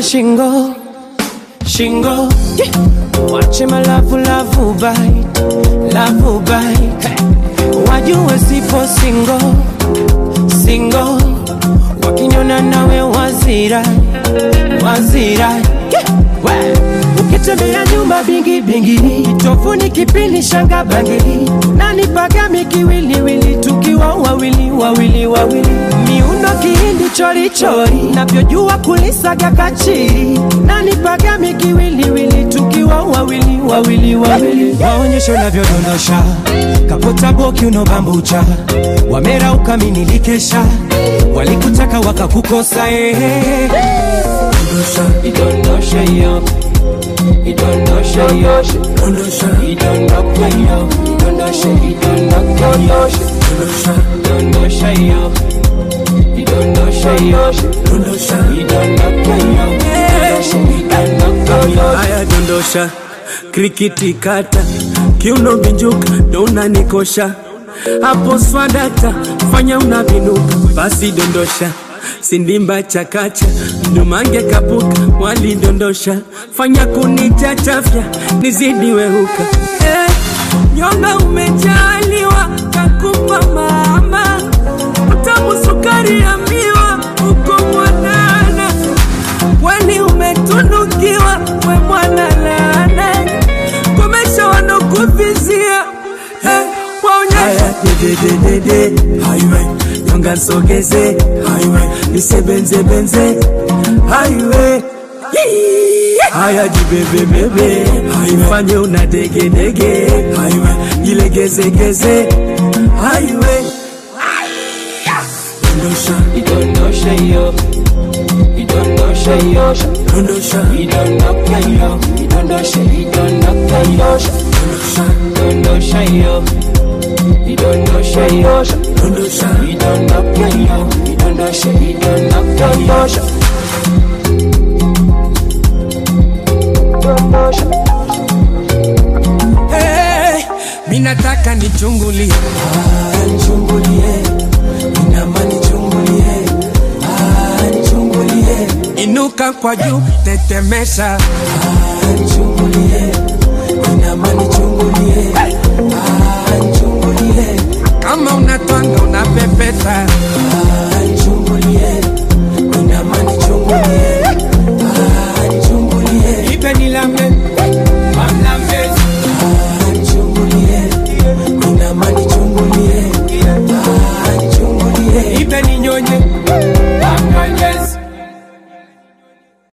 shingo shingo wache malavu lavu bite lavu bite wajue sipo singo singo wakinyona nawe wazira wazira We. ukitembea nyumba bingi bingi tofuni kipindi shanga bangili nani pagami kiwiliwili tukiwa wawili wawili wawili miundo kihindi chorichori navyojua kulisaga kachiri nani pagami kiwiliwili tukiwa wawili wawili wawili waonyesho navyodondosha kapota boki unobambucha wamera ukaminikesha walikutaka wakakukosa ehe idondosha yo idondosha yo idondoka yo idondosha idondoka yo idondosha yo idondosha yo idondoka yo idondosha idondoka yo haya dondosha krikiti kata kiuno binjuka ndo unanikosha hapo swadata fanya unavinuka basi dondosha sindimba chakacha mdumange kapuka walidondosha fanya kunichachafya nizidi wehuka eh, nyonga umejaliwa kakupa mama utamu sukari ya miwa uko mwanana kwani umetunukiwa we mwana laana komesha wanokuvizia eh, waonyesha dedededede highway nyonga nsogeze highway nisebenzebenze highway haya jibebebebe ifanye una degedege highway jilegezegeze highway dondosha idondosha yo idondosha yo dondosha idondoka yo idondosha idondoka yo idondosha yo idondosha yo dondosha idondoka yo idondosha idondoka yo hey, minataka nichungulie Ah, nichungulie, inama nichungulie, ah, nichungulie, inuka kwa juu tetemesha ah, nichungulie, inama nichungulie, ah, nichungulie, kama unatwanga unapepeta ah, nichungulie, inama nichungulie, ah, nichungulie, ipe nilambe mamlambezi ah, nichungulie, inama nichungulie, ah, nichungulie, ipe ninyonye